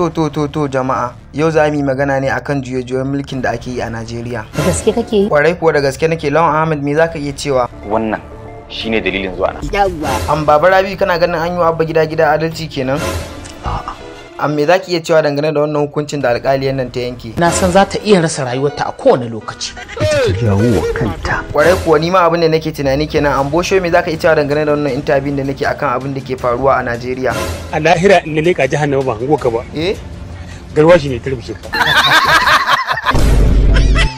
To to to to jama'a yau za mu yi magana ne akan juye-juyen mulkin da ake yi a Najeriya. Da gaske kake yi? Kwarai kuwa da gaske nake Lawan Ahmed me zaka iya cewa? wannan shine dalilin zuwa na Yawwa. An baba Rabi kana ganin an yi wa abba gida gida adalci kenan? An me zaki iya cewa dangane da wannan hukuncin da alƙaliyar nan ta yanke? na san za ta iya rasa rayuwarta a kowane lokaci Kwarai kuwa ni ma abin da nake tunani kenan an bosho me zaka iya cewa dangane da wannan interview da nake akan abin da ke faruwa a Najeriya? a lahira in na leƙa jahannama ba hango ka ba Eh? garwashi ne ta rubuce ka